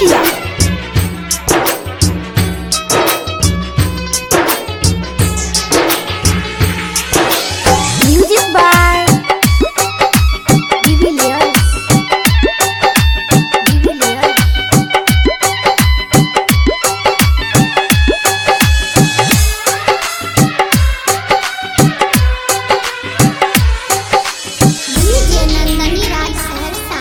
Chakiya music by Devilliers Devilliers DJ Nandini Raj Saharsa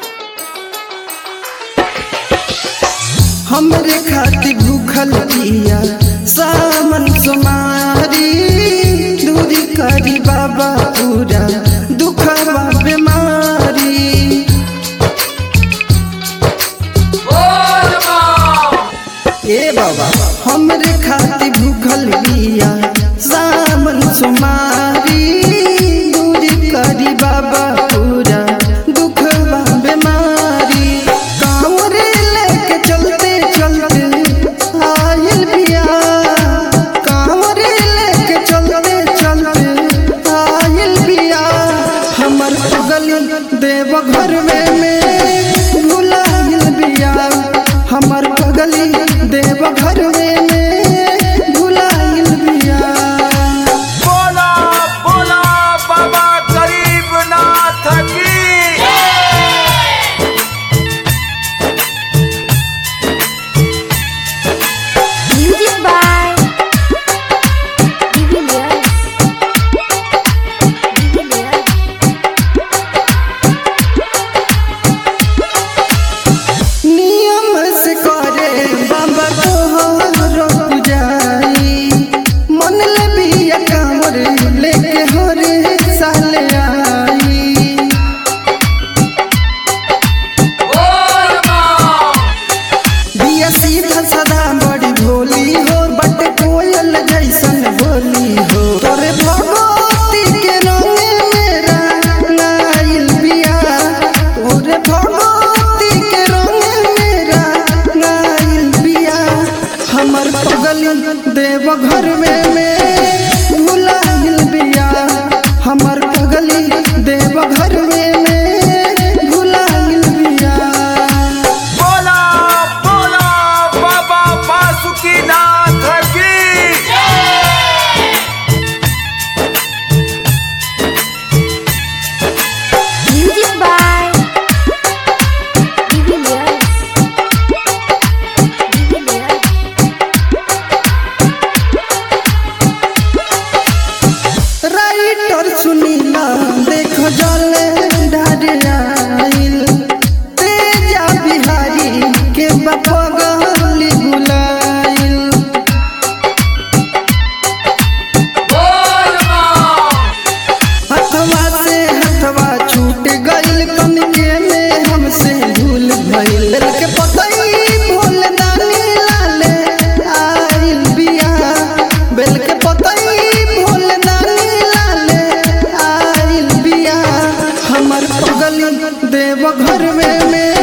हमरे खातिर भूखल पिया सामन सुमारी दूरी करी बाबा पूरा दुखवा बीमारी ए बाबा हमरे खातिर भूखल पिया सामन सुमारी दूरी करी बाबा पूरा दुखवा बीमारी कांवरे लेके चलते चलते आयल बिया कांवरे लेके चलते चलते आयल बिया हमर गली देव घर में में भुलायल बिया हमर गली देव घर में में भुलायल बिया बोला बोला बाबा गरीबनाथ की म्यूजिक बाय डिविलियर्स डिविलियर्स नियम से करे बाबा तोहरो पुजाई मन ले बिया कांवर लेके हरे साल आई बिया सीधा सदा बड़ी भोली हो बट कोयल जैसन बोली हो तोरे भगवती के रंगे मेरा नाइल बिया तोरे भगवती के रंगे मेरा नाइल बिया हमर पगली देव घर में में भुलाइल बिया हमर पगली देव घर में में भुलाइल बिया बोला बोला बाबा बासुकीनाथ की music by Devilliers Devilliers writer Sunila देखो जले ढारियाइल तेजा बिहारी के बपगली बुलाइल हथवा से हथवा छूट गइल कनके में हमसे भूल भइल के पतई भूल दानी लाले आइल बिया बेल के पतई भूल दानी लाले आइल बिया हमर पगली देव घर में में